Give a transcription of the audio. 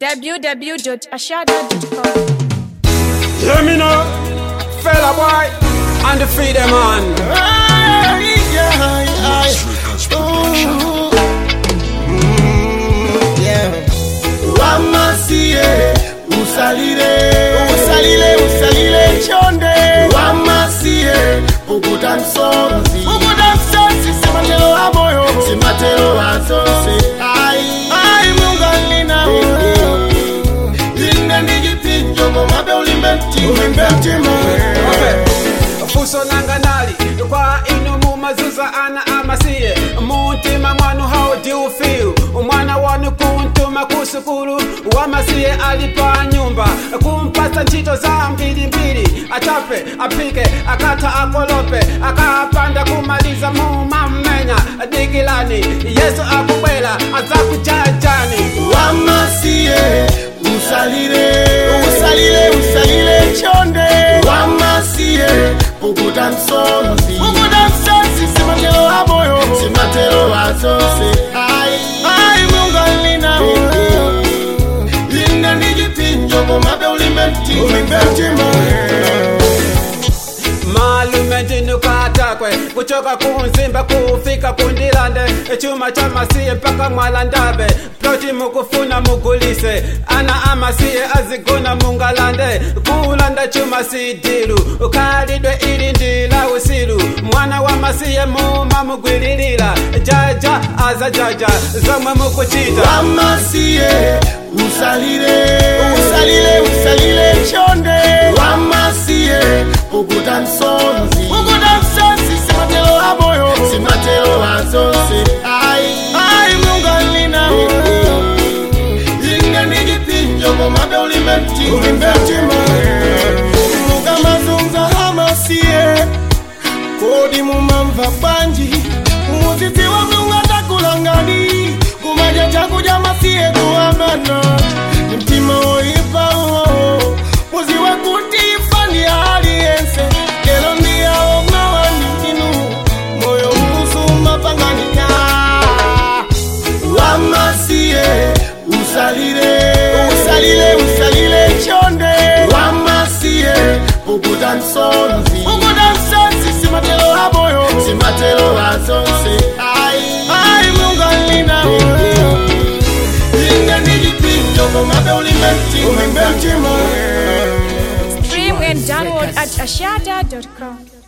www.ashada.com. Hear me now, fella boy, and the freedom man. wamasie usalile usalile usalile chonde wamasie pukuta msonzi pukuta msonzi simatelo wa moyo simatelo wa zonse ai ai mungalina inde ndijipinjo ngomabe ulimbe mtima ulimbe mtima fuso nanga nali kwa inu mumazuza ana amasiye muntima mwanu how do you feel umwana wanu kuntuma kusukulu wamasiye alipa nyumba kumpasa ntchito za mbilimbili achape apike akata akolope akapanda kumaliza mumamenya digilani yesu akubwela azakujajani wamasie usalile usalile usalile chonde wamasie pukuta msonzi pukuta msonzi simatelo wa moyo simatelo wa zonse ai ai mungalina linda ndijipinjo ngomabe ulimbe mtima ulimbe mtima malume ndinukatakwe kuchoka kunzimba kufika kundilande chuma cha masiye mpaka mwalandabe ploti mukufuna mugulise ana amasiye azigona mungalande kulanda chuma sidilu kalidwe ili ndila usilu mwana wa masiye muma mugwililila jaja aza jaja zomwe mukuchita wamasie usalile usalile usalile chonde wamasie pukuta msonzi pukuta msonzi simatelo wa moyo simatelo wa zonse ai ai mungalina inga ndijipinjo ngomabe ulimbe mtima ulimbe mtima mukamazunza hamasie kodi mumamva bwanji muziti wa mlungu atakulangani kumaja chakuja masiye kuamana ni mtima woipa uwo muziwe kutifa ndi aliyense lelo ndiyawo mawandikinu moyo usuma panganika wamasiye usalile usalile usalile chonde wamasiye pukuta msonzi pukuta msonzi simatelo wa moyo simatelo wa zonse ai ai mungalina inga ndijipinjo ngomabe ulimbe mtima ulimbe mtima Stream and download at ashada.com.